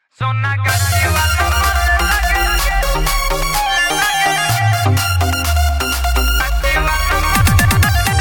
सोना गाछी वाला मन लगे गाछी वाला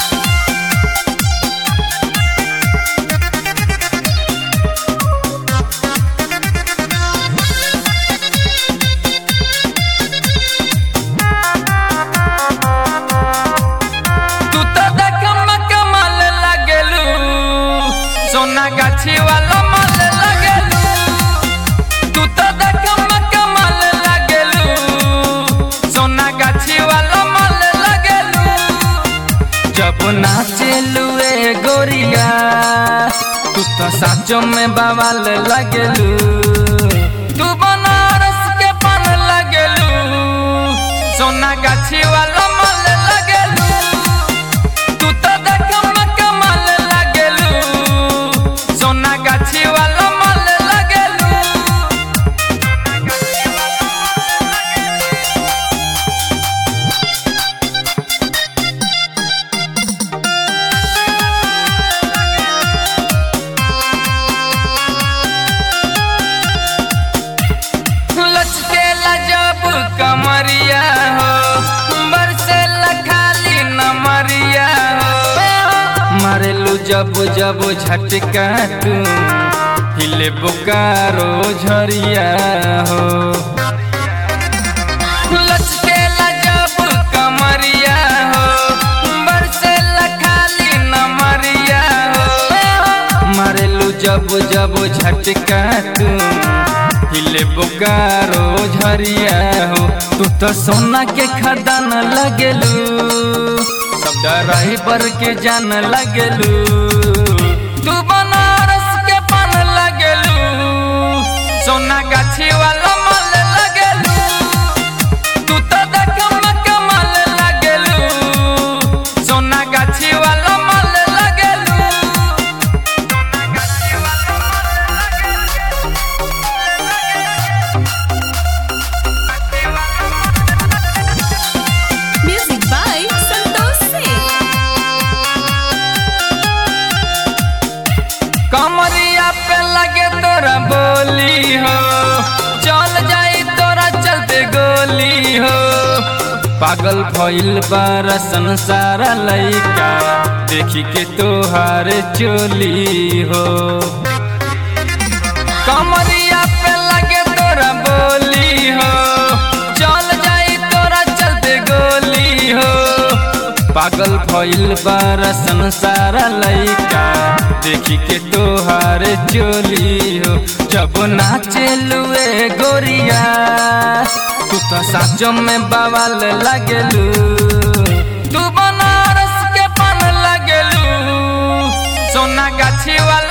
तू तो देखम कमाल लगेलू सोना गाछी वाला माल लगेलू तू तो देखम कमाल लगेलू सोना गाछी वाला माल लगेलू जब नाचेलू ए गोरिया तू तो साचो में बवाल लगेलू तू बनारस के पान लगेलू सोना गाछी वाला माल लगेलू तू तो देखम कमाल लगेलू सोना गाछी वाला माल लगेलू लचकेला जब कमरिया हो बरसेला खाली नमरिया हो मारेलू जब जब झटका तू हिले बोकारो झरिया हो लचकेला जब कमरिया हो बरसेला खाली नमरिया हो मारेलू जब जब झटका तू हिले बोकारो झरिया हो तू तो सोना के खदान लगेलू सब ड्राइवर के जान लगेलू तू बनारस के पान लगेलू सोना गाछी वाला माल लगेलू तू तो देखम कमाल लगेलू सोना गाछी वाला माल लगेलू Music by Santosh Singh. कमरिया पे लगे तोरा बोली हो चल जाई तोरा चलते गोली हो पागल भइल बारा संसार लइका देखी के तोहार चोली हो कमरिया पे लगे तोरा बोली हो चल जाई तोरा चलते गोली हो पागल भइल बारा संसार लइका देखी के तोहार चोली हो जब नाचेलू ए गोरिया तू तो साचो में बवाल लगेलू तू बनारस के पान लगेलू सोना गाछी वाला